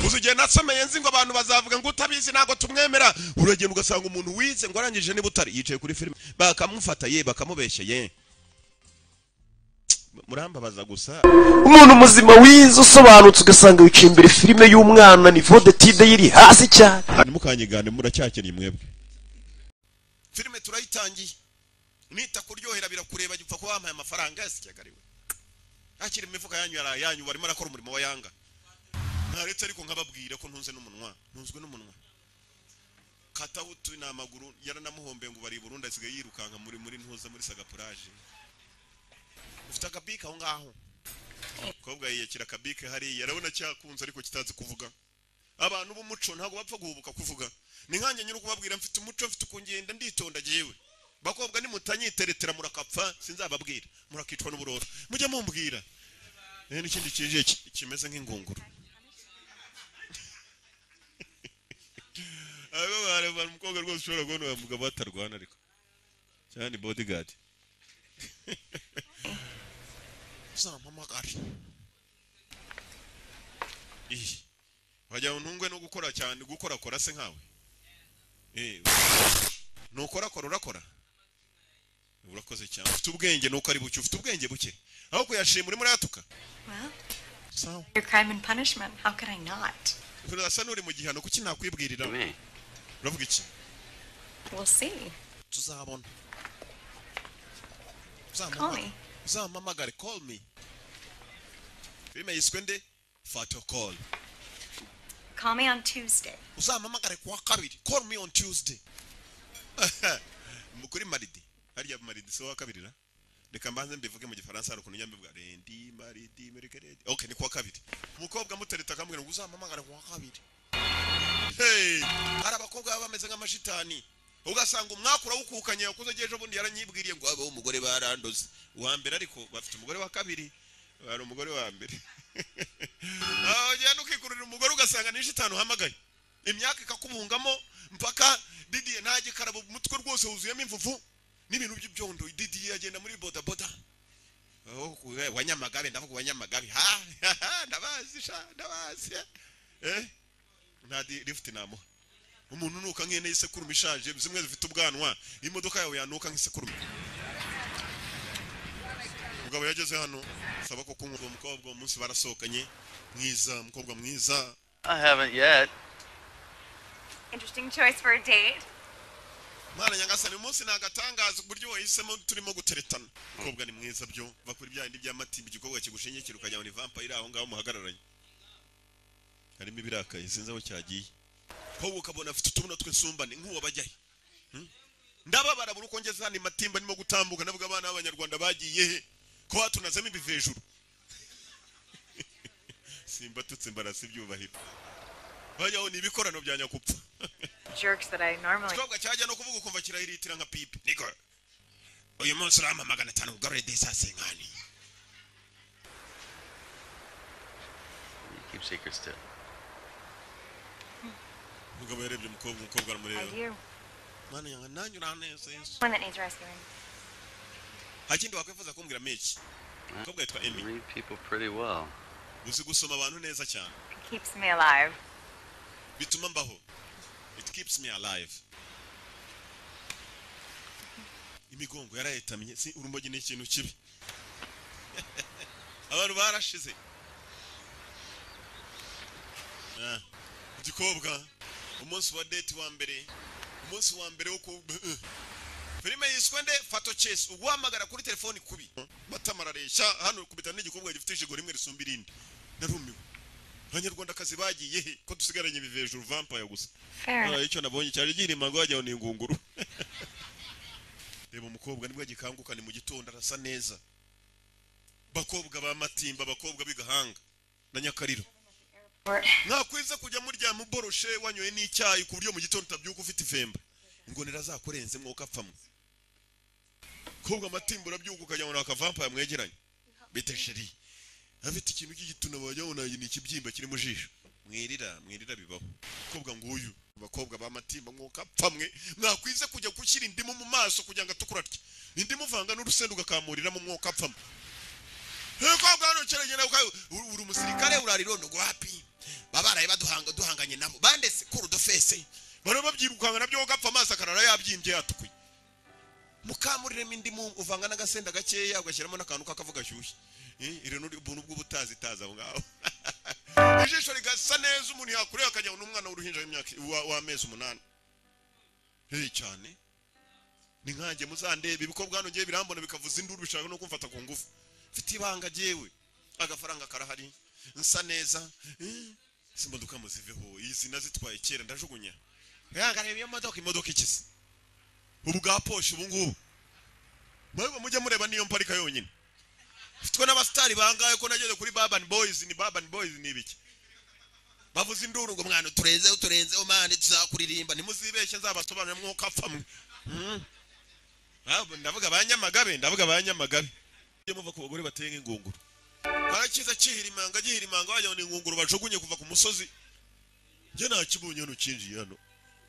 uzi igihe nasomeye nzi ngo abantu bazavuga ngo utabizi ntabwo tumwemera uragenda ugasanga umuntu wize ngo arangije niba utari yicaye kuri filime bakamufata ye bakamubeshyeye murambabaza gusa umuntu muzima wize usobanutse ugasanga wicaye imbere filime y'umwana ni vodetide yiri hasi cyane ntimukanyigane muracyakennye mwebwe filime turayitangiye nita kuryohera birakureba gipfa kuba wampaye amafaranga yose cyagariwe ntakiri imifuka yanyu yari ayanyu barimo arakora umurimo wa yanga ntaretse ariko nkababwira ko ntunze n'umunwa ntunzwe n'umunwa kataho utu ni amaguru yaranamuhombeye ngo bari i burundi asigaye yirukanka muri muri ntuza muri sagapuraje ufite akabike aho ngaho umukobwa yiyakira akabike hariya arabona cyakunze ariko kitazi kuvuga abantu b'umuco ntabwo bapfa guhubuka kuvuga ni nkanjye nyine kubabwira mfite umuco mfite ukungenda nditonda agiyewe bakobwa nimutanyiteretera murakapfa sinzababwira murakicwa n'uburoro mujya mumbwira n'ikindi kije kimeze nk'ingunguru aba umukobwa rwose ushobora kubona uyu mugabo atarwana ariko cyane bodyguard uzampamagare iyi wagira ngo ntungwe no gukora cyane gukora kora se nkawe nukora kora urakora urakoze cyane ufite ubwenge nuko ari buke ufite ubwenge buke aho kuyashima urimo urayatuka Well, sawa your crime and punishment. How could I not? urasa n'uri mu gihano kuki nakwibwirira uravuga iki We'll see. tuzabona Call me. uzampamagare call me filime yiswe nde fato call Call me on Tuesday. uzampamagare kuwa kabiri call me on tuesday kuri maridi harya maridi si uwa kabiri ra reka mbanze mbivuge mu gifaransa hari ukuntu njya mbivuga rendi maridi merike redi ok ni kuwa kabiri umukobwa amutereta akambwira ngo uzampamagare kuwa kabiri hey hari abakobwa baba bameze nk'amashitani ugasanga umwaka urawukukanye wakuze ujya ejo bundi yaranyibwiriye ngo abaho umugore barandoze uwa mbere ariko bafite umugore wa kabiri hari umugore wa mbere aho ugenda ukikururira umugore ugasanga ni shitani uhamagaye imyaka ikakubungamo mpaka didiye ntajye karaba umutwe rwose wuzuyemo imvuvu n'ibintu by'ibyondo didiye agenda muri bodaboda aho ku- eh, wanyamagabe ndavuga wanyamagabe ha ndabazi sha ndabazi eh nta di- lift namuha umuntu unuka nk'ihene y'isekurume ishaje zimwe zifite ubwanwa imodoka yawe yanuka nk'isekurume mugabo yageze hano saba ko kunywa uwo mukobwa uwo munsi barasohokanye mwiza umukobwa mwiza I haven't yet. Interesting choice for a date. mwana nyagasani uyu munsi ni agatangaza uburyo wahisemo turimo guteretana umukobwa ni mwiza byo va kuri bya bindi by'amatibe igikobwa kigushingikira ukajya ngo ni vampire aho ngaho muhagararanye harimo ibirakaye sinzi aho cyagiye wowe ukabona afite utubuno tw'insumbane nk'uwabajyaye Hmm? ndababara buri uko ngeze hano imatimba ndimo gutambuka navuga abana b'abanyarwanda bagiye he ko hatunazemo ibivejuru simbatutse mbarasa ibyubahiro bajyaho ni ibikorano bya nyakupfa Jerks that I normally. ikibazo cyajya no kuvuga ukumva kirahiritira nka pipi niko uyu munsi urama magana atanu ugarure desase nkani You keep secrets too. umugabo yarebye umukobwa umukobwa I aramureba do. mwana yanga nanjye uraneza yesu One that needs rescuing. nta kindi wakwifuza kumbwira meki umukobwa yitwa You emi read people pretty well. uzi gusoma abantu neza cyane It keeps me alive. bituma mbaho it keeps me alive imigongo yarayetamye si urumogi ni ikintu kibi abantu barashize Ah, igikobwa umunsi wa date wa mbere umunsi wa mbere wo ku filime yiswe nde fato chase uguhamagara kuri telefoni kubi batamarareshya hano kubita n'igikobwa gifite ijigo rimwe risumba irindi narumiwe abanyarwandakazi bagiye he ko dusigaranye ibivejuru vampire gusa Fair enough. Hariya icyo nabonye cyari gihirimba ngo wajyaho ni ingunguru reba umukobwa nibwo agikanguka ni mu gitondo arasa neza bakobwa ba matimba abakobwa b'igahanga na nyakariro Or- mwakwiza kujya murya muboroshe wanyoye n'icyayi ku buryo mu gitondo utabyuka ufite ifemba ingonera zakurenze mwuka apfamwe kobwa amatimba urabyuka ukajya ngo ni akavampaya mwegeranye bita sheri afite ikintu cy'igituna wajya ngo ni ikibyimba kiri mu jisho mwirira mwirira bibaho kobwa nguyu abakobwa b'amatimba mwuka apfamwe mwakwiza kujya gushyira indimu mu maso kugira ngo atukura atya indimu uvanga n'urusenda ugakamuriramo mwuka apfamwe Hey, kwa bwana ucerengera ukayo uri umusirikare urarirondo wapi babaraye baduhanga bakoranye nabo bandese kurudofese baraba babyirukanga nabyo gapfa amaso akarara yabyimbye yatukuye mukamuriremo indimu uvanga n'agasenda gakeya ugashyiramo n'akantu k'akavu gashyushye Eh, iri ni ubuntu bw'ubutazitazi aho ngaho ijisho rigasa neza umuntu yakureba akajya n'umwana w'uruhinja w'imyaka wa- w'amezi umunani hehe cyane ni nkanjye muzandebe ibikobwa hano ngiye birambona bikavuza induru bishaka no kumfata ku ngufu mfite ibanga jyewe agafaranga karahari nsa neza Eh, izi modoka muziveho izi nazitwaye kera ndajugunya yagareba iyo modoka imodoka ikize ubu bwa poshe ubu ngubu mwewe mujye mureba niyo mparika yonyine mfitwe n'abasitari bangahe ko nageze kuri babani boyizi ni babani boyizi ni ibiki bavuze induru ngo mwana uturenzeho uturenzeho mani tuzakuririmba ntimuzibeshye nzabasobanurira mwuka apfamwe Ntabwo ndavuga ba nyamagabe ndavuga ba nyamagabe iyo muva ku bagore bateye nk'ingunguru barakiza kihirimanga gihirimanga wajya ni ingunguru bajugunye kuva ku musozi njye nakibonye hano kinjiye hano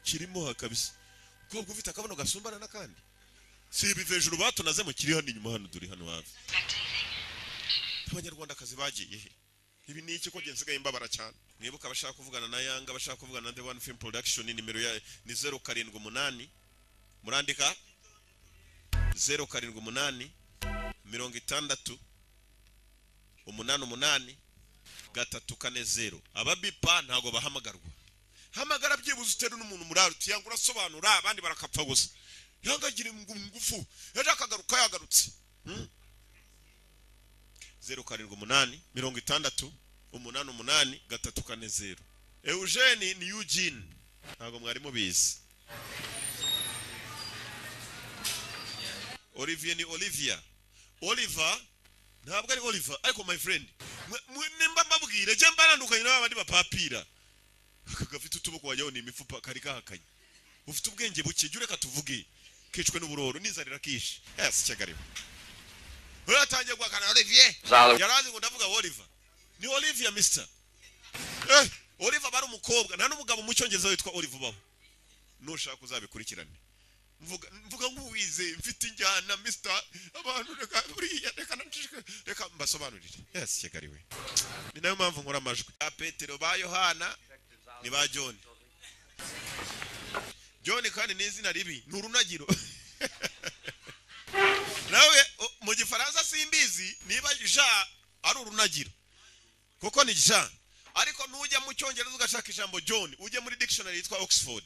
kirimo ha kabisa ubwoko ufite akabuno gasumbana n'akandi si ibi hejuru batunazemo kiri hano inyuma hano duri hano hafi abanyarwandakazi bagiye he ibi ni iki ko njye nsigaye mbabara cyane mwibuka abashaka kuvugana na yanga abashaka kuvugana na the one film production nimero ya ni zeru karindwi umunani murandika zeru karindwi umunani mirongo itandatu umunani umunani gatatu kane zeru ababipa ntabwo bahamagarwa hamagara byibuze utere n'umuntu murari utiyanga urasobanura abandi barakapfa gusa yangagire ngufu ejo akagaruka yagarutse Hmm. zeru karindwi umunani mirongo itandatu umunani umunani gatatu kane zeru eugene ni eugene ntabwo mwari mubizi Olivier ni Olivia. Oliver ntabwo ari Oliver ariko my friend mwe- mwe- nimba mbabwire je mbanandukanye n'aba bandi bapapira aka gafite utuboko wajyaho ni imifupa kari kahakanye ufite ubwenge buke jya ureka tuvuge kicwe n'uburoro n'inzara kishe yasi cyagariwe rero atangiye guhakana Olivier yarazi ngo ndavuga Oliver ni Olivia mister eh Oliver bari umukobwa nta n'umugabo mu cyongereza witwa Oliver ubaho nushaka uzabikurikirane mvuga mvuga nk'uwize mfite injyana mister abantu reka buriya reka nanjye reka mbasobanurire yes kigali we ni nayo mpamvu nkora amajwi ba petero ba yohana ni ba john john kandi ni izina ribi ni urunagiro nawe o- mu gifaransa simbizi niba ja ari urunagiro kuko ni ja ariko nujya mu cyongereza ugashaka ijambo john ujye muri dictionary yitwa oxford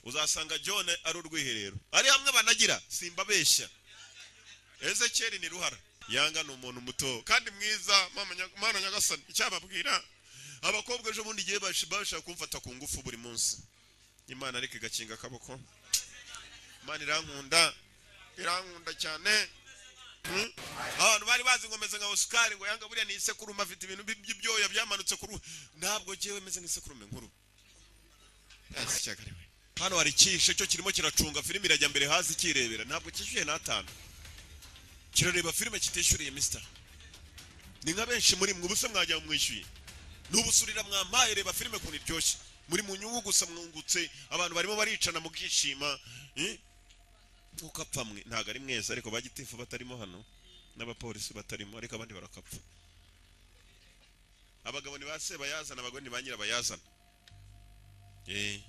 uzasanga john ari urwiherero ari hamwe banagira simbabeshya ezekeri ni ruhara yanga ni umuntu muto kandi mwiza mama nya- mana nyagasani icyababwira abakobwa ejo bundi igihe bash- bashaka kumfata ku ngufu buri munsi imana ariko igakinga akaboko imana irankunda irankunda cyane Hmm? abantu bari bazi ngomeze nka osikari ngo yanga buriya ni isekurume afite ibintu bi- by'ibyoya byamanutse ku ruhu ntabwo jyewe meze nk'isekurume nkuru Yes, cyagariwe. hano hari ikihishe cyo kirimo kiracunga filime irajya mbere hasi ikirebera ntabwo cyishyuye n'atanu kirareba filime kitishyuriye misita ni nka benshi muri mwe ubuse mwajya mwishyuye nubusurira mwampaye reba filime ukuntu iryoshye muri mu nyungu gusa mwungutse abantu barimo baricana mukishima eh? nk'uko apfa mwe ntabwo ari mweza ariko bagitifu batarimo hano n'abapolisi batarimo ariko abandi barakapfa abagabo ni ba sebayazana abagore ni ba nyirabayazana eh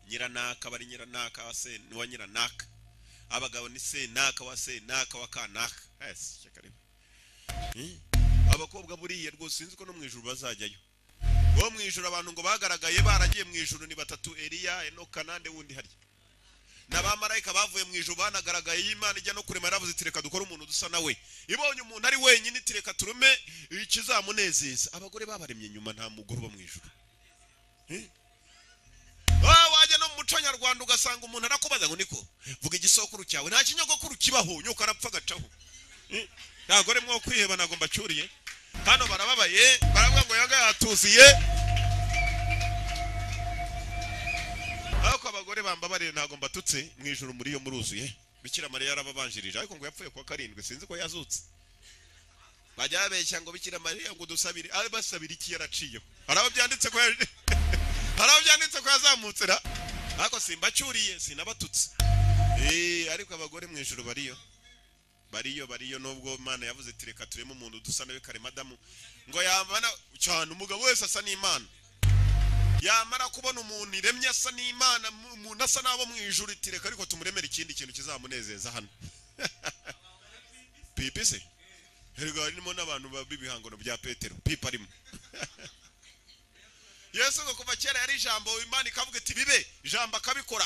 nyiranaka bari nyiranaka wa se wa nyiranaka abagabo ni senaka wa senaka wa kanaka yes shakaribu abakobwa buriya rwose sinzi ko no mu ijuru bazajyayo bo mu ijuru abantu ngo bagaragaye baragiye mu ijuru ni batatu Eliya Enoka nande wundi harya n'abamarayika bavuye mu ijuru banagaragaye y'imana ijya no kurema yaravuze iti reka dukore umuntu dusa nawe ibonye umuntu ari wenyine iti reka turume ikizamunezeza abagore babaremye inyuma nta mugore uba mu ijuru Eh? Ah, wajya no mu muco nyarwanda ugasanga umuntu arakubaza ngo niko vuga igisokuru cyawe nta kinyogokuru kibaho nyoko arapfa agacaho Eh, abagore mwo kwiheba ntabwo mbacyuriye hano barababaye baravuga ngo yanga yatuziye ariko abagore bambabariye ntabwo mbatutse mu ijoro muri yo muruzuye bikira mariya yarababanjirije ariko ngo yapfuye kuwa karindwi sinzi ko yazutse bajya babeshya ngo bikira mariya ngo dusabire abe basabira iki yaraciyeho hari abo byanditse ko yaje hari aho byanditse ko yazamutse ra ariko simbacyuriye sinabatutse eh ariko abagore mu ijoro bariyo bariyo bariyo nubwo imana yavuze iti reka tureme umuntu dusa nawe kare madamu ngo yambana cyane umugabo wese asa n'imana yamara kubona umuntu iremye asa n'imana mu- umuntu asa n'abo mu ijuru iti reka ariko tumuremere ikindi kintu kizamunezeza hano pipi se erega harimo n'abantu ba- b'ibihangano bya petero pipi arimo yesu ngo kuva kera yari ijambo imana ikavuga iti bibe ijambo akabikora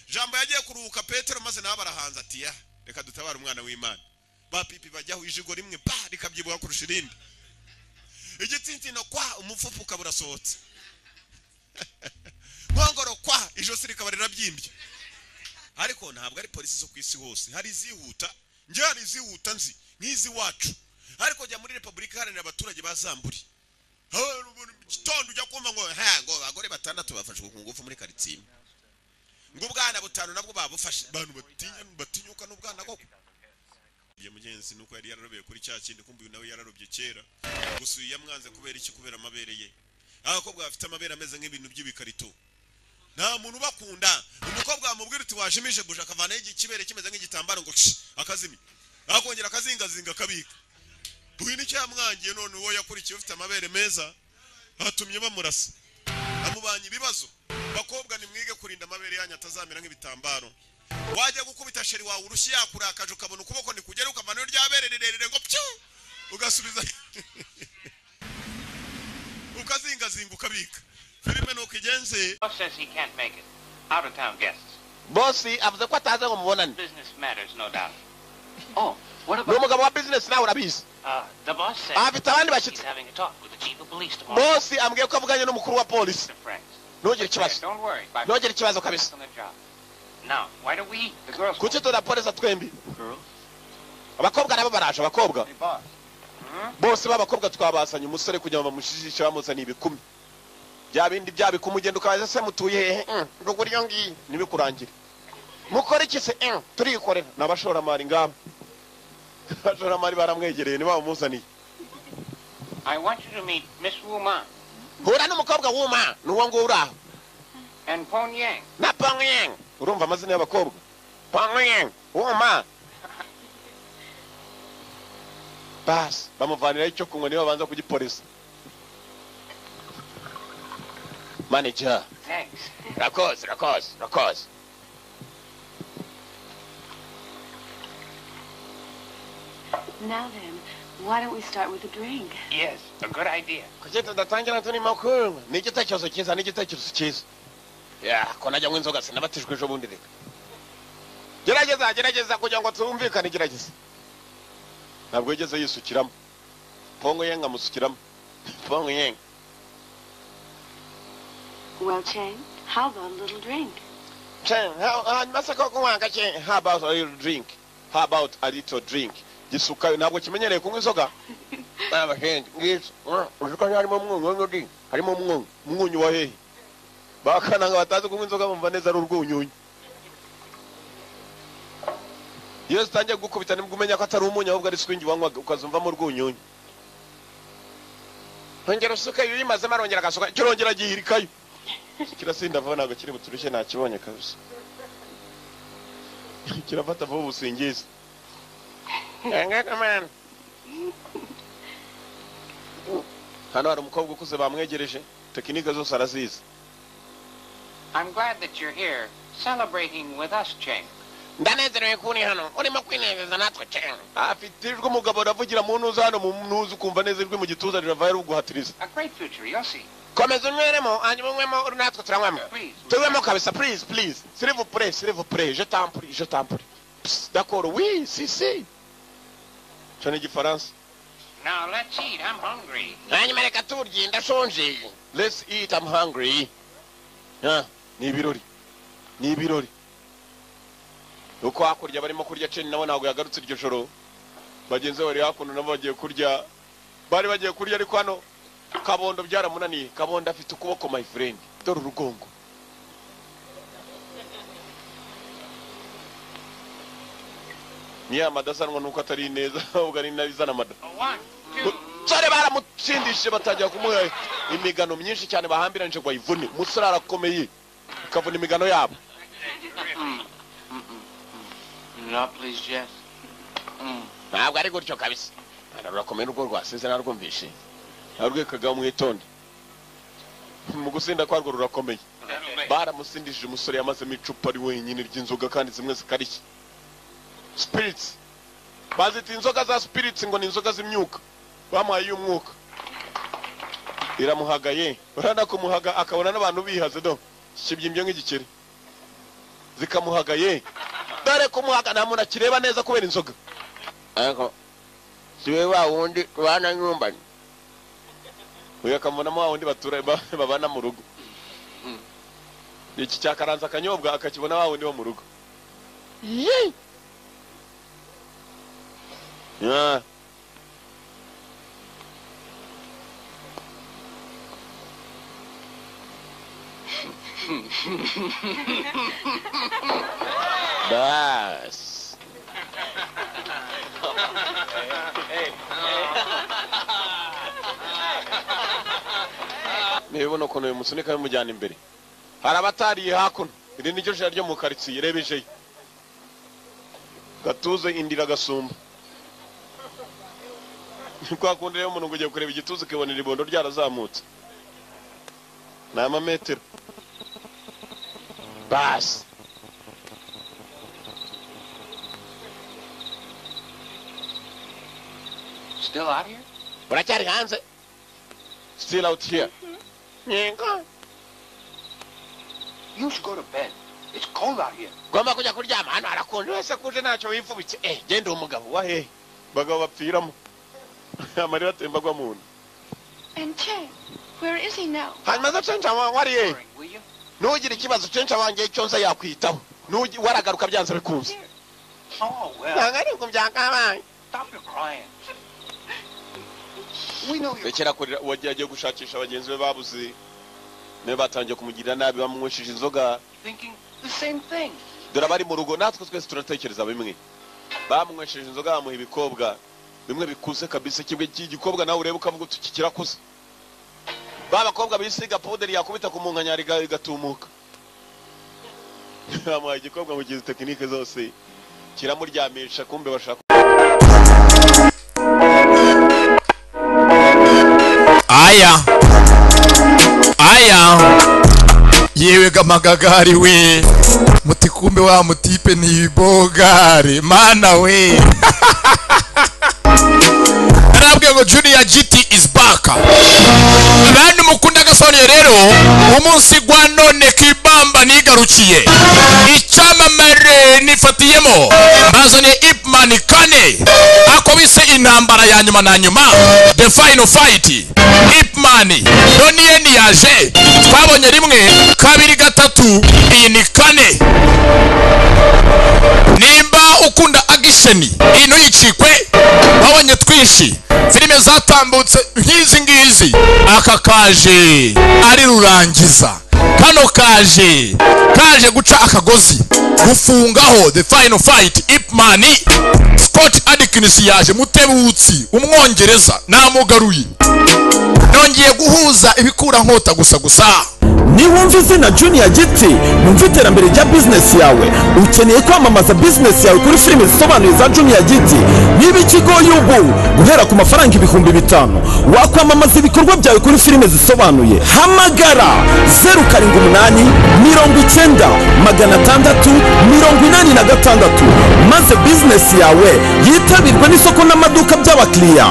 ijambo yagiye kuruhuka petero maze nawe barahanze ati ya reka dutabare umwana w'imana ba pipi bajyaho ijigo rimwe ba rikabyibuha kurusha irindi igitsitsino kwa umupfupu ukaba urasohotse nkongoro kwa ijosi rikaba rirabyimbye ariko ntabwo ari polisi zo ku isi hose hari izihuta njye hari izihuta nzi nk'izi wacu ariko jya muri repubulika iharanira abaturage ba zamburi Ha, mu gitondo ujya kumva ngo ha ngo abagore batandatu bafashwe ku ngufu muri karitsiye imwe." ngo ubwana butanu nabwo babufashe abantu batinya batinyuka n'ubwana koko Igihe mugenzi nuko yari yararobeye kuri cya kindi kumva uyu nawe yararobye kera gusa uyu yamwanze kubera iki kubera amabere ye abakobwa bafite amabere ameze nk'ibintu by'ibikarito nta muntu ubakunda umukobwa wamubwira uti wajimije buja akavanaho igi- ikibere kimeze nk'igitambaro ngo ci akazimya akongera akazingazinga akabika uyu nicyo yamwangiye none uwo yakurikiye ufite amabere meza atumye bamurasa amubanye ibibazo bakobwa nimwige kurinda amabere yanyu atazamera nk'ibitambaro wajya gukubita sheri wawe urushyi yakurakaje ukabona ukuboko nikugera ukavanaho ryabere rirerire ngo pyu ugasubiza ukazingazinga ukabika filime nuko igenze Boss says he can't make it. Out of town guests. bosi avuze ko ataza ngo mubonane Business matters, no doubt. oh, ni umugabo wa bizinesi nawe urabizi Uh, the boss says Ah, but I wonder about you- he's having a talk with the chief of police tomorrow. bosi ambwiye ko avuganye n'umukuru wa polisi Friends. ntugire ikibazo Don't worry. Bye. ntugire ikibazo kabisa on the job. Now, why don't we eat? The girls. kuki turaporeza twembi Girls? abakobwa nabo baraje abakobwa bose b'abakobwa twabazanye umusore kugira ngo bamushijishe bamuzaniye ibikumi bya bindi bya bikumi ugenda ukabaza se mutuye hehe Mm, ruguru iyo ngiyo ntibikurangire mukora iki se Mm, turikorera ni abashoramari ngabo abashoramari baramwegereye niba bamuzaniye I want you to meet Miss Wu Ma hura n'umukobwa w'uma ni uwo nguwo uri aho and Pon Yang. na panguyeng urumva amazina y'abakobwa panguyeng wuma basi bamuvaniraho icyo kunywa niba babanza kugipolisa manager Thanks. rakoze rakoze rakoze Now then, why don't we start with a drink? Yes, a good idea. kuki tudatangira turimo kunywa ni igitekerezo cyiza ni igitekerezo cyiza ya ko najyamo inzoga sinabatijwe ejo bundi reka gerageza gerageza kugira ngo tumvikane gerageza ntabwo yigeze yisukiramo pongo yenga amusukiramo pongo yenga Well, Chang, how about a little drink? Chen, how- hanyuma se koko wanka Chen, how about a little drink how about a little drink gisukayo ntabwo kimenyereye kunywa inzoga abahenzi ngizo Ah, uzi ko harimo umwunyu w'inyogi harimo umwunyu umwunyu wa hehe bakana ngo batazi kunywa inzoga bumva neza ari urwunyunyu iyo zitangiye kugukubita nibwo umenya ko atari umunyu ahubwo ari swingi wanywaga ukazumvamo urwunyunyu ongera usukayo iyo uyimazemo arongera agasuka kirongera agihirikayo kirasinda vuba ntabwo kiri buturushye nakibonye kabisa kirafata vuba ubusingizi hano hari umukobwa ukuze bamwegereje tekinike zose arazizi I'm glad that you're here celebrating with us, Cheng. ndanezerewe kuri hano urimo kwinezeza natwe cyane afite ijwi umugabo uravugira mu ntuza hano mu ntuza ukumva neza ijwi mu gituza riravayo ruguhatiriza A great future, you'll see. komeza unyweremo hanyuma unywemo uri natwe turanywamo Please. tuwemo kabisa please please sirivu pure sirivu pure je tampuri je tampuri dakoro wi si si cyo ni igifaransa Now let's eat. I'm hungry. hanyuma reka turye ndashonje let's eat i'm hungry yeah. ni ibirori ni ibirori uko hakurya barimo kurya ceni nabo ntabwo yagarutse iryo joro bagenzi be bari hakuno nabo bagiye kurya bari bagiye kurya ariko hano kabondo byaramunaniye kabondo afite ukuboko my friend dore urugongo niyo aya mada asanwa nuko atari neza ahubwo ari nabi izana amada One, two. umusore baramutsindishije batangira kumuha imigano myinshi cyane bahambiranyije ngo ayivune umusore arakomeye ukavuna imigano yabo No, please, Jess. ntabwo ari gutyo kabisa rurakomeye urwo rwasize narwumvishe narwekaga mwitonde mu gusinda kwarwo rurakomeye baramusindishije umusore yamazemo icupa ari wenyine ry'inzoga kandi zimwe zikarishye spiritsi bazita inzoga za spiritsi ngo ni inzoga z'imyuka bamuhaye iy'umwuka iramuhagaye urabona kumuhaga akabona n'abantu bihaze do kibyimbye nk'igikeri zikamuhagaye dore kumuhaga nta muntu akireba neza kubera inzoga ariko siwe wa wundi tubana nyumbani uyu akamubonamo wa wundi batura ba- babana mu rugo iki cyakaranze akanyobwa akakibona wa wundi wo mu rugo Yee! Yeah. Bas. niba ubona ukuntu uyu musunika bimujyana imbere hari abatariye hakuno iri ni ryo jana ryo mu karitsiye reba ijeyi gatuze indira gasumba ni kwa kundi rero umuntu ngo ugiye kureba igituza ukibonera ibondo ryarazamutse ni amametero basi Still out here? uracyari hanze still out here yego You should go to bed. It's cold out here. ugomba kujya kuryama hano harakonje wese kuje ntacyo wifubitse eh genda umugabo wa hehe abagabo bapfiramo amarira atemba agwa mu nda And Che, where is he now? hanyuma zo cenca wariye Worry, will you? ntugire ikibazo cenca wanjye icyo nza yakwitaho Nugi- waragaruka byanze bikunze Oh, well. ntabwo ari uko byakabaye Stop your crying. We know you're rekera kurira uwo agiye agiye gushakisha bagenzi be babuze niba batangiye kumugirira nabi bamunywesheje inzoga thinking the same thing. dore abari mu rugo natwe twese turatekereza bimwe bamunywesheje inzoga bamuha ibikobwa bimwe bikuze kabisa kimwe cy'igikobwa nawe ureba ukavuga uti iki kirakuze ba bakobwa bisiga powuderi yakubita ku munkanyari iga- igatumuka bamuha igikobwa mu gihe tekinike zose kiramuryamisha kumbe bashaka aya aya yewe gamagagari we muti kumbe wa mutipe ni ibogare mana we narabwiye ngo junior gt is back bandi mukunda gasonye rero umunsi gwa none kibamba nigarukiye icyamamare nifatiyemo bazanye ipman kane ako bise intambara ya nyuma na nyuma the final fight ipman none iye niyaje twabonye rimwe kabiri gatatu iyi ni kane nimba ukunda agisheni ino yicikwe wabonye twinshi filime zatambutse nk'izi ngizi aka kaje ari rurangiza kano kaje kaje guca akagozi gufungaho the final fight ipman scott adkins yaje mutebutsi umwongereza namugaruye nongeye guhuza ibikura nkota gusa gusa niba wumva izina juniya giti wumva iterambere rya bizinesi yawe ukeneye kwamamaza bizinesi yawe kuri filime zisobanuye za juniya giti niba ikigoye ubu guhera ku mafaranga ibihumbi bitanu wakwamamaza ibikorwa byawe kuri filime zisobanuye hamagara zeru karindwi umunani mirongo icyenda magana atandatu mirongo inani na gatandatu maze bizinesi yawe yitabirwe n'isoko n'amaduka by'abakiriya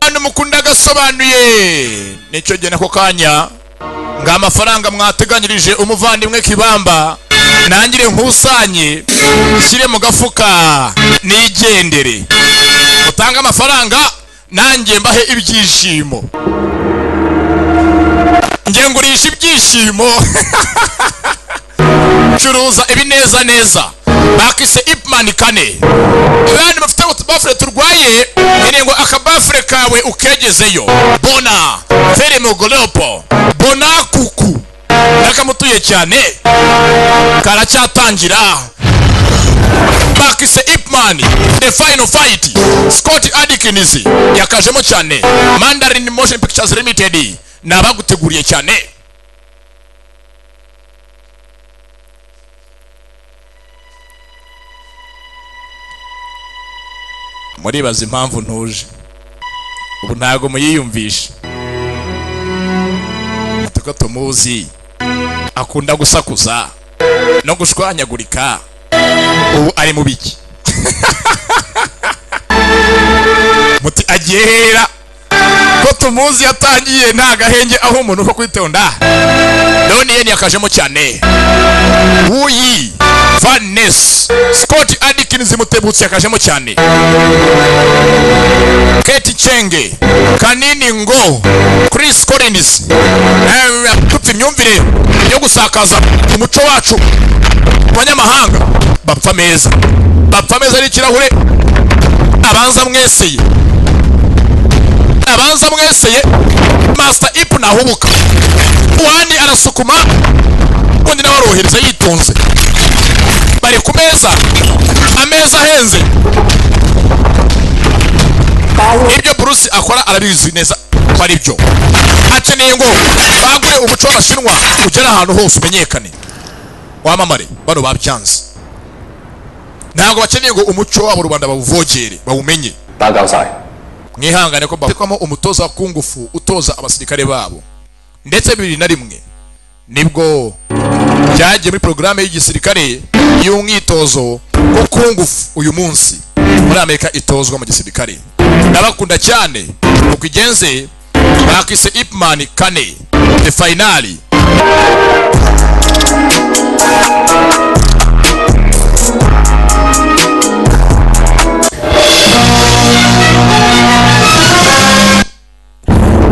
abantu mukunda agasobanuye nicyo gihe nako kanya ngo amafaranga mwateganyirije umuvandimwe kibamba nangire nkusanye nshyire mu gafuka nigendere mutange amafaranga nanjye mbahe ibyishimo njye ngurisha ibyishimo curuza ibineza neza bakise ipman kane abandi bafite utubafure turwaye nkeneye ngo akabafure kawe ukegezeyo bona ferimogolopo bona kuku nakamutuye cyane karacyatangira bakise ipman the final fight scott adikins yakajemo cyane mandarin motion pictures limited ni abaguteguriye cyane muribaza impamvu ntuje ubu ntabwo muyiyumvisha ko tumuzi akunda gusakuza no gushwanyagurika ubu ari mu biki muti agiye hera ko tumuzi yatangiye nta gahenge aho umuntu ko kwitonda none yeni yakajemo cyane wuyi vanes scott adikins mutebutsi yakajemo cyane keti chenge kanini ngo chris collins eh, yatutse imyumvire yo gusakaza umuco wacu mu banyamahanga bapfa meza bapfa meza ari ikirahure abanza mweseye abanza mweseye master ipu nahubuka uwani arasukuma undi nawe arohereza yitonze bari ku meza ameza ahenze ibyo bruce akora arabizi neza ko ari byo akeneye ngo bagure umuco w'abashinwa ugere ahantu hose umenyekane wamamare bano babyanze ntabwo bakeneye ngo umuco wabo rubanda bawuvogere bawumenye mwihangane ko batekwamo umutoza wa kungufu utoza abasirikare babo ndetse bibiri na rimwe nibwo byagiye muri porogaramu y'igisirikare y'umwitozo wo kungufu uyu munsi muri amerika itozwa mu gisirikare ndabakunda cyane uko igenze bakise ipman kane the finali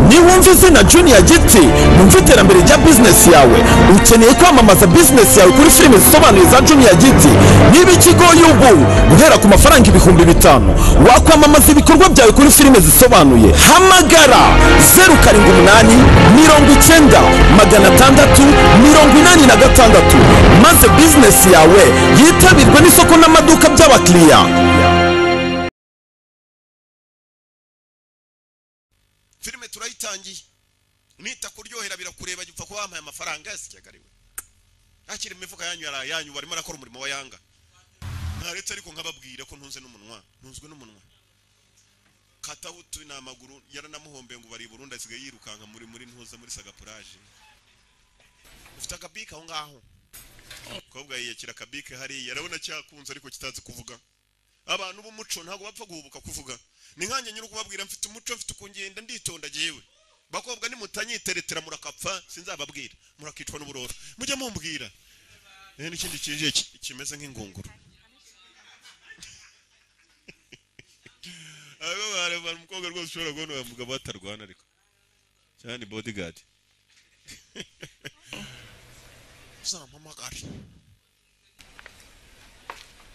niwumva izina juniya giti numva iterambere rya bizinesi yawe ukeneye kwamamaza bizinesi yawe kuri filime zisobanuye za juniya giti niba ikigoye ubu guhera ku mafaranga ibihumbi bitanu wakwamamaza ibikorwa byawe kuri filime zisobanuye hamagara zeru karindwi umunani mirongo icyenda magana atandatu mirongo inani na gatandatu maze bizinesi yawe yitabirwe n'isoko n'amaduka by'abakiriya filime turayitangiye nita kuryohera birakureba gipfa kuba wampaye amafaranga yasi cyagariwe hakiri imifuka yanyu yari ayanyu barimo arakora umurimo wa yanga ntaretse ariko nkababwira ko ntunze n'umunwa ntunzwe n'umunwa katahutu n'amaguru yaranamuhombeye ngo bari i burundi asigaye yirukanka muri muri ntuza muri sagapuraje ufite akabike aho ngaho umukobwa yiyakira akabike hariya arabona cyakunze ariko kitazi kuvuga abantu b'umuco ntabwo bapfa guhubuka kuvuga ni nkanjye nyiri kubabwira mfite umuco mfite ukungenda nditonda jyewe bakobwa nimutanyiteretera murakapfa sinzababwira murakicwa n'uburoro mujya mumbwira Eh, n'ikindi kije ki- kimeze nk'ingunguru abo bareba umukobwa rwose ushobora kubona uyu mugabo atarwana ariko cyane bodyguard uzampamagare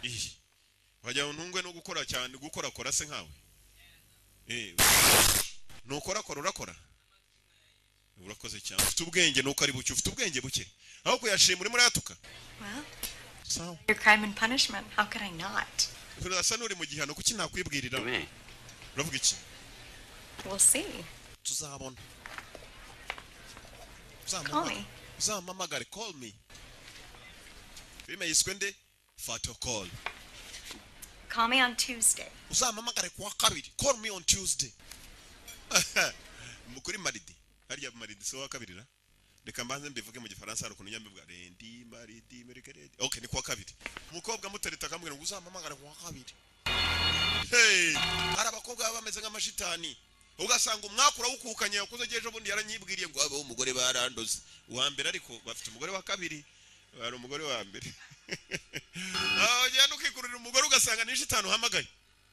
iyi wagira ngo ntungwe no gukora cyane gukora kora se nkawe Eh, nukora kora urakora urakoze cyane ufite ubwenge nuko ari buke ufite ubwenge buke aho kuyashima urimo urayatuka Well, sawa your crime and punishment. How could I not? urasa n'uri mu gihano kuki nakwibwirira Me. uravuga iki We'll see. tuzabona Call me. uzampamagare call me filime yiswe nde fato call Call me on Tuesday. uzampamagare kuwa kabiri call me on tuesday Mu- kuri maridi harya maridi si uwa kabiri ra reka mbanze mbivuge mu gifaransa hari ukuntu nyambivuga rendi maridi merike rendi ok ni kuwa kabiri umukobwa mutereta akambwira ngo uzampamagare kuwa kabiri hey hari abakobwa baba bameze nk'amashitani ugasanga umwaka urawukukanye yakuze ejo bundi yaranyibwiriye ngo abeho umugore barandoze uwa mbere ariko bafite umugore wa kabiri hari umugore wa mbere aho ugenda ukikururira umugore ugasanga ni shitani uhamagaye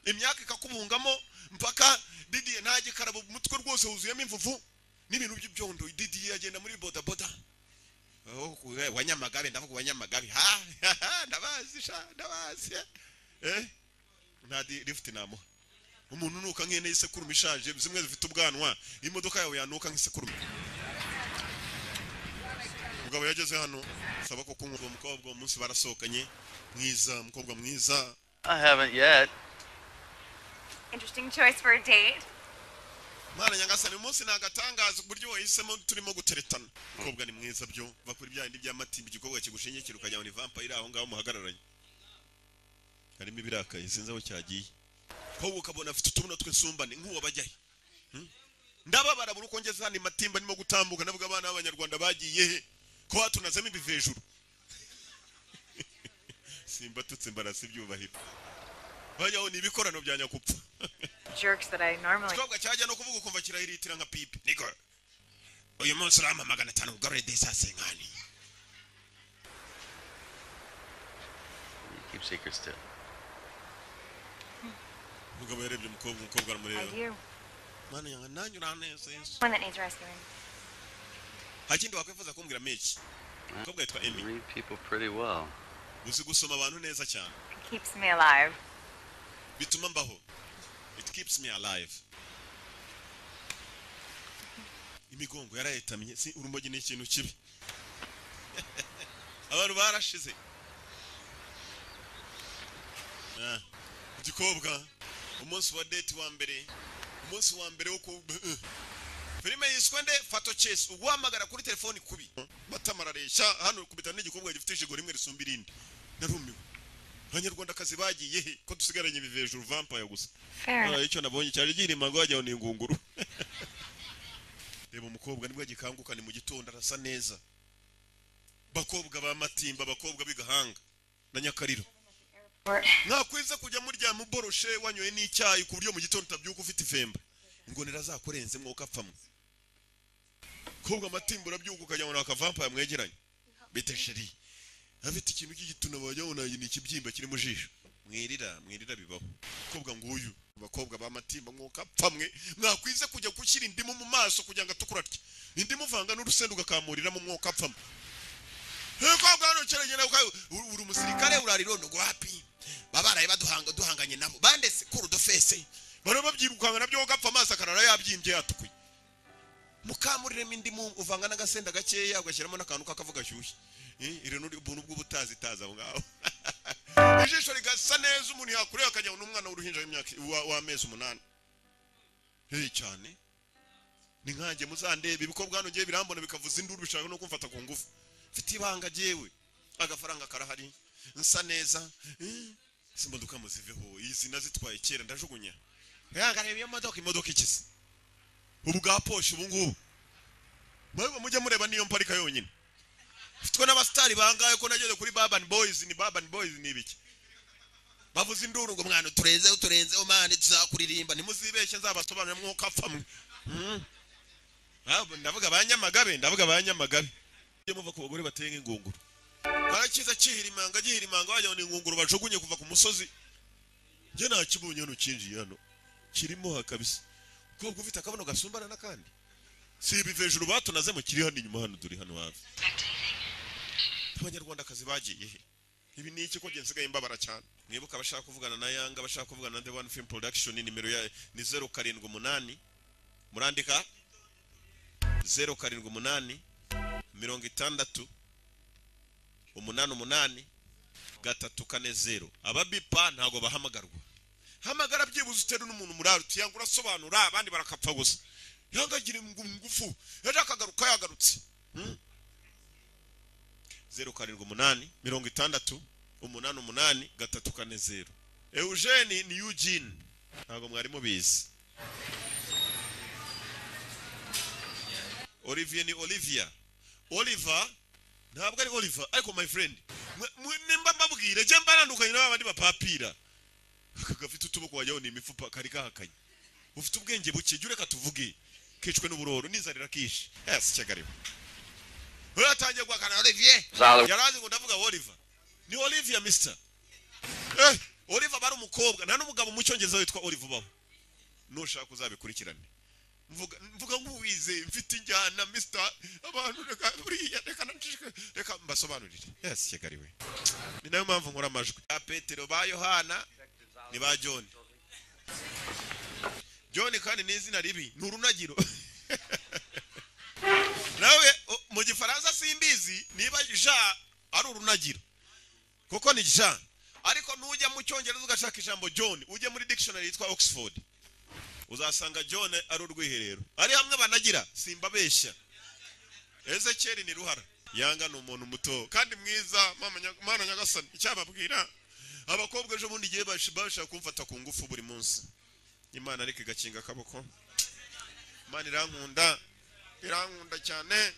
imyaka ikakubungamo mpaka didiye nta gikarabo umutwe rwose wuzuyemo imvuvu n'ibintu by'ibyondo didiye agenda muri bodaboda aho ku- eh, wanyamagabe ndavuga wanyamagabe ha ndabazi sha ndabazi eh nta di- lift namuha umuntu unuka nk'ihene y'isekurume ishaje zimwe zifite ubwanwa imodoka yawe yanuka nk'isekurume mugabo yageze hano saba ko kunywa uwo mukobwa uwo munsi barasohokanye mwiza umukobwa mwiza I haven't yet. Interesting choice for a date. mana nyagasani uyu munsi ni agatangaza uburyo wahisemo turimo guteretana umukobwa ni mwiza byo va kuri bya bindi bya matimba igikobwa kigushingikira ukajya ngo ni vampire aho ngaho muhagararanye harimo ibirakaye sinzi aho cyagiye wowe ukabona afite utubuno tw'insumbane nk'uwabajyaye ndababara buri uko ngeze hano matimba ndimo gutambuka navuga abana b'abanyarwanda bagiye he ko hatunazamo ibivi hejuru simbatutse mbarasa ibyubahiro bajyaho ni ibikorano bya nyakupfa Jerks that I normally. ikibabwa cyajya no kuvuga ukumva kirahiritira nka pipi niko uyu munsi urama magana atanu ugarure desase nkani Keep secrets too. umugabo yarebye umukobwa umukobwa I aramureba do. mana yanjye nanjye uranezerewe One that needs rescuing. nta kindi wakwifuza kumbwira menshi umukobwa yitwa emi Read people pretty well. uzi gusoma abantu neza cyane It keeps me alive. bituma mbaho it keeps me alive imigongo yarayetamye si urumogi ni ikintu kibi abantu barashize Ah, igikobwa umunsi wa date wa mbere umunsi wa mbere wo ku filime yiswe nde fato chase uguhamagara kuri telefoni kubi batamarareshya hano kubita n'igikobwa gifite ijigo rimwe risumba irindi narumiwe abanyarwandakazi bagiye he ko dusigaranye ibivi hejuru vampire gusa Fair enough. Hano icyo nabonye cyari gihirima ngo wajyaho ni ingunguru reba umukobwa nibwo agikanguka ni mu gitondo arasa neza bakobwa ba matimba abakobwa b'igahanga na nyakariro We're- mwakwiza kujya muryama uboroshe wanyoye n'icyayi ku buryo mu gitondo utabyuka ufite ifemba ingonera zakurenze mwuka apfamwe kobwa amatimba urabyuka ukajya muri akavampaya mwegeranye bite sheri afite ikintu cy'igituna wajya wabona ni ikibyimba kiri mu jisho mwirira mwirira bibaho kobwa nguyu abakobwa ba matimba mwuka apfamwe mwakwize kujya gushyira indimu mu maso kugira ngo atukura atya indimu uvanga n'urusenda ugakamuriramo mwuka apfamwe kobwa hano kiragenda uri umusirikare urarirondo wapi babaraye baduhanga duhanganye nabo bandese kuru dofese bari babyirukanga nabyo gapfa amaso akarara yabyimbye yatukuye mukamuriremo indimu uvanga n'agasenda gakeya ugashyiramo n'akantu k'akavuga gashyushye Eh, iri ni ubuntu bw'ubutazitazi aho ngaho ijisho rigasa neza umuntu yakureba akajya n'umwana w'uruhinja w'imyaka wa- w'amezi umunani hehe cyane ni nkanjye muzandebe ibikobwa hano ngewe birambona bikavuza induru bishaka no kumfata ku ngufu mfite ibanga jyewe agafaranga karahari nsa neza eh, izi modoka muziveho izi nazitwaye kera ndajugunya ntihangarebe iyo modoka imodoka ikize ubu bwa poshe ubu ngubu mwebwe mujye mureba niyo mparika yonyine mfitwe n'abasitari bangaye ko nageze kuri babani boyizi ni babani boyizi ni ibiki bavuze induru ngo mwana uturenzeho uturenzeho mani tuzakuririmba ntimuzibeshye nzabasobanurira mwuka apfamwe Mm. Ah, ndavuga ba nyamagabe ndavuga ba nyamagabe mujye muva ku bagore bateye nk'ingunguru barakiza kihirimanga gihirimanga wajya ni ingunguru bajugunye kuva ku musozi njye nakibonye hano kinjiye hano kirimo ha kabisa ukobwa ufite akabuno gasumbana n'akandi si ibi hejuru batunazemo kiri hano inyuma hano turi hano hafi abanyarwandakazi bagiye he ibi ni iki ko njye nsigaye mbabara cyane mwibuka abashaka kuvugana na yanga abashaka kuvugana na the one film production nimero ya ni zeru karindwi umunani murandika zeru karindwi umunani mirongo itandatu umunani umunani gatatu kane zeru ababipa ntabwo bahamagarwa hamagara byibuze uteru n'umuntu murari utiyanga urasobanura abandi barakapfa gusa yangagire ngufu ejo akagaruka yagarutse Hmm. zeru karindwi umunani mirongo itandatu umunani umunani gatatu kane zeru eugene ni eugene ntabwo mwari mubizi olivier ni olivia oliver ntabwo ari oliver ariko my friend mwe- mwe- nimba mbabwire jya mbanandukanye n'aba bandi bapapira aka gafite utuboko wajyaho ni imifupa kari kahakanye ufite ubwenge buke jya ureka tuvuge kicwe n'uburoro n'inzara kishi yasi cyagariwe uratangiye guhakana olivier Zalo. yarazi ngo ndavuga oliver ni olivia mister eh, oliver bari umukobwa nta n'umugabo mu cyongereza witwa oliver ubaho nushaka uzabikurikirane mvuga mvuga nk'uwize mfite injyana mister abantu reka buriya reka nanjye reka mbasobanurire yasi kigali we ni nayo mpamvu nkora amajwi ba petero ba yohana ni ba john john kandi ni izina ribi ni urunagiro nawe o- mu gifaransa simbizi niba ja ari urunagiro kuko ni ja ariko nujya mu cyongereza ugashaka ijambo john ujye muri dictionary yitwa oxford uzasanga john ari urwiherero ari hamwe banagira simbabeshya ezekeri ni ruhara yanga ni umuntu muto kandi mwiza mama nya- mana nyagasani icyababwira abakobwa ejo bundi igihe bash- bashaka kumfata ku ngufu buri munsi imana ariko igakinga akaboko imana irankunda irankunda cyane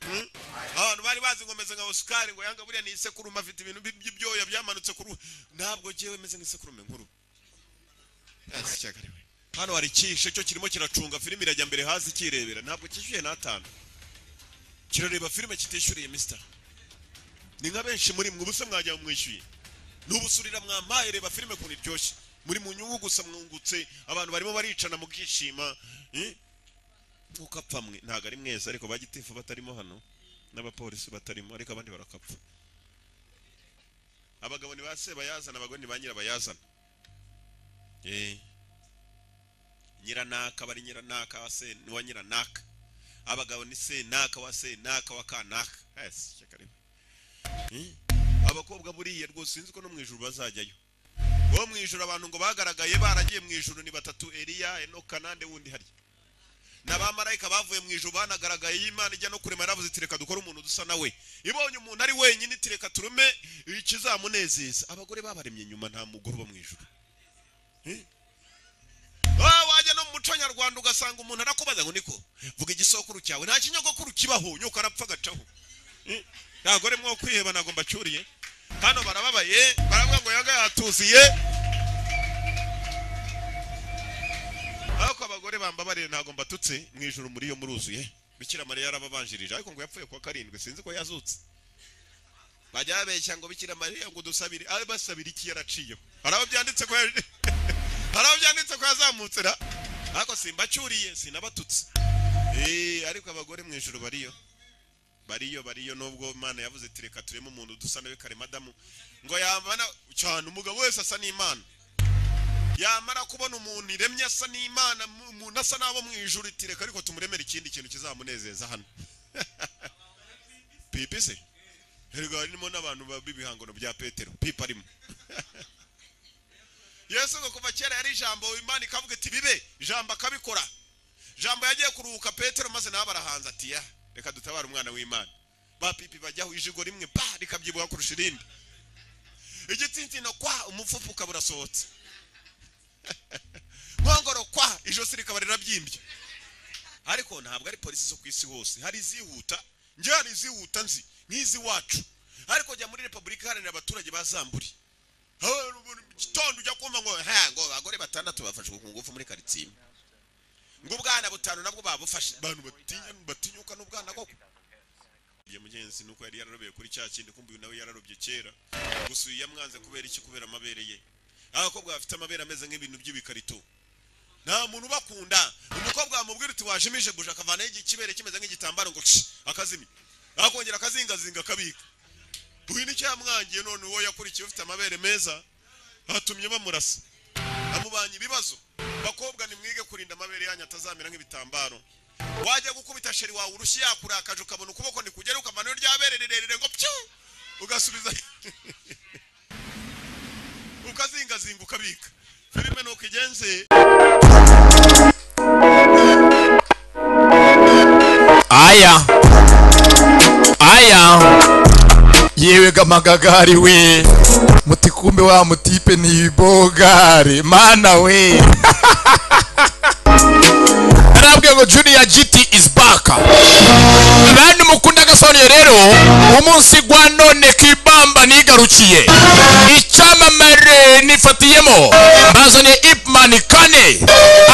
Hmm? abantu bari bazi ngomeze nka oscar ngo yanga buriya ni isekurume afite ibintu bi- by'ibyoya byamanutse kuri we. ntabwo jyewe meze nk'isekurume nkuru Yes, cyakare we. hano hari ikihishe cyo kirimo kiracunga filime irajya mbere hasi kirebera ntabwo cyishyuye n'atanu kirareba filime kitishyuriye mister ni nka benshi muri mwe ubusa mwajya mwishyuye nubusurira mwampaye reba filime ukuntu iryoshye muri mu nyungu gusa mwungutse abantu barimo baricana mukishima eh? nkuko apfa mwe ntabwo ari mwese ariko bagitifu batarimo hano n'abapolisi batarimo ariko abandi barakapfa abagabo ni ba sebayazana abagore ni ba nyirabayazana Eh. nyiranaka bari nyiranaka wa se wa nyiranaka abagabo ni senaka wa senaka wa kanaka yes shakariba abakobwa buriya rwose sinzi ko no mu ijuru bazajyayo bo mu ijuru abantu ngo bagaragaye baragiye mu ijuru ni batatu eliya enoka nande wundi harya n'abamarayika bavuye mu ijuru banagaragaye y'imana ijya no kurema yaravuze iti reka dukore umuntu dusa nawe ibonye umuntu ari wenyine iti reka turume ikizamunezeza abagore babaremye inyuma nta mugore uba mu ijuru Eh? Ah, wajya no mu muco nyarwanda ugasanga umuntu arakubaza ngo niko vuga igisokuru cyawe nta kinyogokuru kibaho nyoko arapfa agacaho Eh? abagore mwo kwiheba ntabwo mbacuriye hano barababaye baravuga ngo yaga yatuziye ariko abagore bambabariye ntabwo mbatutse mu ijoro muri yo muruzuye bikira mariya yarababanjirije ariko ngo yapfuye kuwa karindwi sinzi ko yazutse bajya babeshya ngo bikira mariya ngo dusabire abe basabira iki yaraciyeho hari abo byanditse ko yaje- hari abo byanditse ko yazamutse ra ariko simbacuriye sinabatutse Eh, ariko abagore mu ijoro bariyo bariyo bariyo nubwo imana yavuze ati reka tureme umuntu dusa nawe kare madamu ngo yamara cyane umugabo wese asa n'imana yamara kubona umuntu iremye asa n'imana mu- umuntu asa n'abo mu ijuru iti reka ariko tumuremere ikindi kintu kizamunezeza hano pipi se erega harimo n'abantu ba- b'ibihangano bya petero pipi arimo yesu ngo kuva kera yari ijambo imana ikavuga iti bibe ijambo akabikora jambo yagiye kuruhuka petero maze nawe barahanze ati ya reka dutabare umwana w'imana ba pipi bajyaho ijigo rimwe ba rikabyibuha kurusha irindi igitsitsino kwa umupfupfuka burasohotse nkongoro kwa ijosi rikaba rirabyimbye ariko ntabwo ari polisi zo ku isi hose hari izihuta njye hari izihuta nzi nk'izi wacu ariko jya muri repubulika iharanira abaturage ba zamburi Ha, mu gitondo ujya kumva ngo ha ngo abagore batandatu bafashwe ku ngufu muri karitsiye ngo ubwana butanu nabwo babufashe abantu batinya batinyuka n'ubwana koko ya mugenzi nuko yari yararobeye kuri cya kindi kumva uyu nawe yararobye kera gusa uyu yamwanze kubera iki kubera amabere ye abakobwa bafite amabere ameze nk'ibintu by'ibikarito nta muntu ubakunda umukobwa wamubwira uti wajimije buje akavanaho igi- ikibere kimeze nk'igitambaro ngo ci akazimya akongera akazingazinga akabika uyu nicyo yamwangiye none uwo yakurikiye ufite amabere meza atumye bamurasa amubanye ibibazo bakobwa nimwige kurinda amabere yanyu atazamera nk'ibitambaro wajya gukubita sheri wawe urushyi yakurakaje ukabona ukuboko nikugera ukamanaho ryabere rirerire ngo pyu ugasubiza ukazingazinga ukabika filime ni uko igenze aya aya yewe gamagagari we muti kumbe wa mutipe ni ibogare mana we narabwiye ngo juniya giti is back bandi mukunda gasonye rero umunsi gwa none kibamba nigarukiye icyamamare nifatiyemo bazanye ipman kane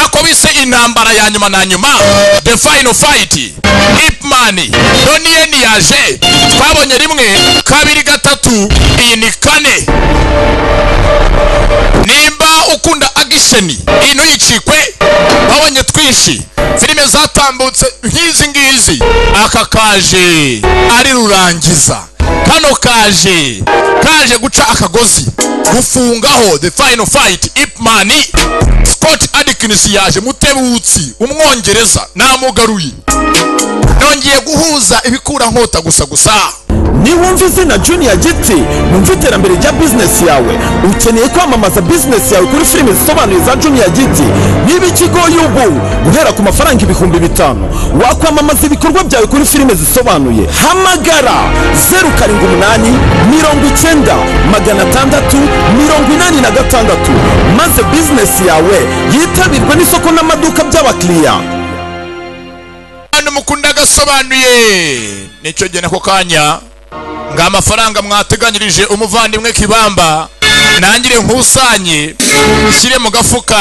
ako bise intambara ya nyuma na nyuma the final fight ipman doniye niyaje twabonye rimwe kabiri gatatu iyi ni kane nimba ukunda agisheni ino yicikwe babonye twinshi filime zatambutse nk'izi ngizi aka kaje ari rurangiza kano kaje kaje guca akagozi gufungaho the final fight ipman scott adkins yaje mutebutsi umwongereza namugaruye nongeye guhuza ibikura nkota gusa gusa niwumva izina juniya giti numva iterambere rya bizinesi yawe ukeneye kwamamaza bizinesi yawe kuri filime zisobanuye za juniya giti niba ikigo yubu guhera ku mafaranga ibihumbi bitanu wakwamamaza ibikorwa byawe kuri filime zisobanuye hamagara zeru karindwi umunani mirongo icyenda magana atandatu mirongo inani na gatandatu maze bizinesi yawe yitabirwe n'isoko n'amaduka by'abakiriya abantu mukunda agasobanuye nicyo gihe nako kanya ngo amafaranga mwateganyirije umuvandimwe kibamba nangire nkusanye ushyire mu gafuka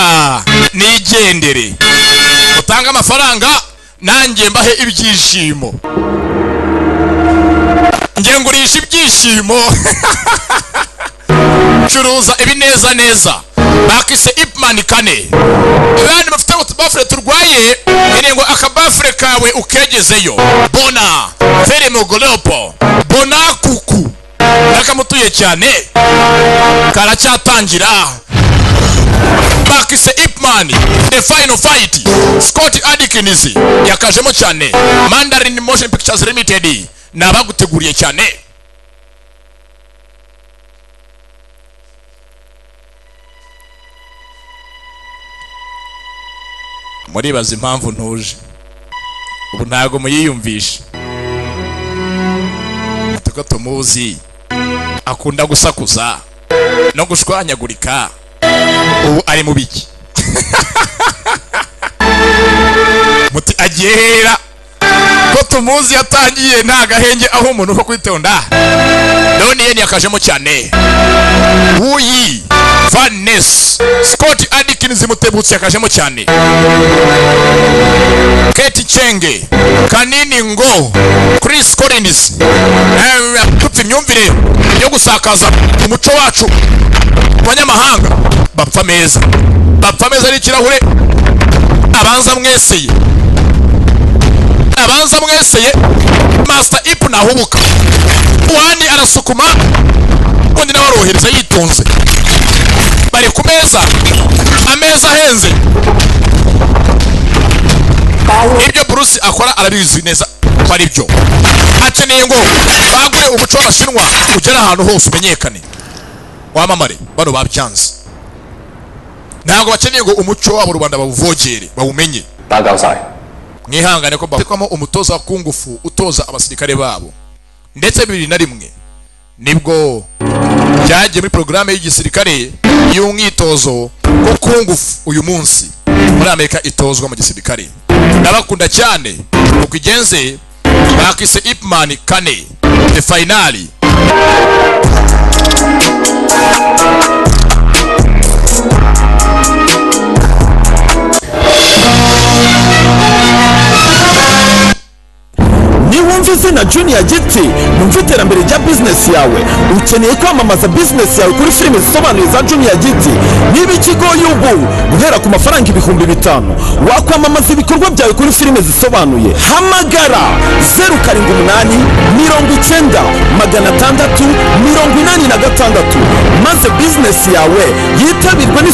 nigendere mutange amafaranga nanjye mbahe ibyishimo njye ngurisha ibyishimo curuza ibineza neza bakise ipman kane abandi bafite utubafure turwaye iri ngo akabafure kawe ukegezeyo bona fere mugolopo bona kuku nakamutuye cyane karacyatangira bakise ipman the final fight scott adkins yakajemo cyane mandarin motion pictures limited nabaguteguriye cyane muribaza impamvu ntuje ubu ntabwo muyiyumvisha tuko tumuzi akunda gusakuza no gushwanyagurika ubu ari mu biki muti agiye hera ko tumuzi yatangiye nta gahenge aho umuntu ko kwitonda none yeni yakajemo cyane wuyi vaness scott adikins mutebutsi yakajemo cyane keti chenge kanini ngo chris collins Eh, atutse imyumvire yo gusakaza umuco wacu mu banyamahanga bapfa meza bapfa meza ari ikirahure abanza mweseye abanza mweseye master ipu nahubuka uwandi arasukuma undi nawe arohereza yitonze bari ku meza ameza ahenze ibyo bruce akora arabizi neza ko ari byo akeneye ngo bagure umuco w'abashinwa ugere ahantu hose umenyekane wamamare bano babyanze ntabwo bakeneye ngo umuco wabo rubanda bawuvogere bawumenye mwihangane ko batekwamo umutoza ku ngufu utoza abasirikare babo ndetse bibiri na rimwe nibwo byagiye muri porogaramu y'igisirikare y'umwitozo wo ku ngufu uyu munsi muri amerika itozwa mu gisirikare ndabakunda cyane uko igenze bakise ipman kane the finali niwumva izina juniya giti numva iterambere rya bizinesi yawe ukeneye kwamamaza bizinesi yawe kuri filime zisobanuye za juniya giti niba ikigoye ubu guhera ku mafaranga ibihumbi bitanu wakwamamaza ibikorwa byawe kuri filime zisobanuye hamagara zeru karindwi umunani mirongo icyenda magana atandatu mirongo inani na gatandatu maze bizinesi yawe yitabirwe n'isoko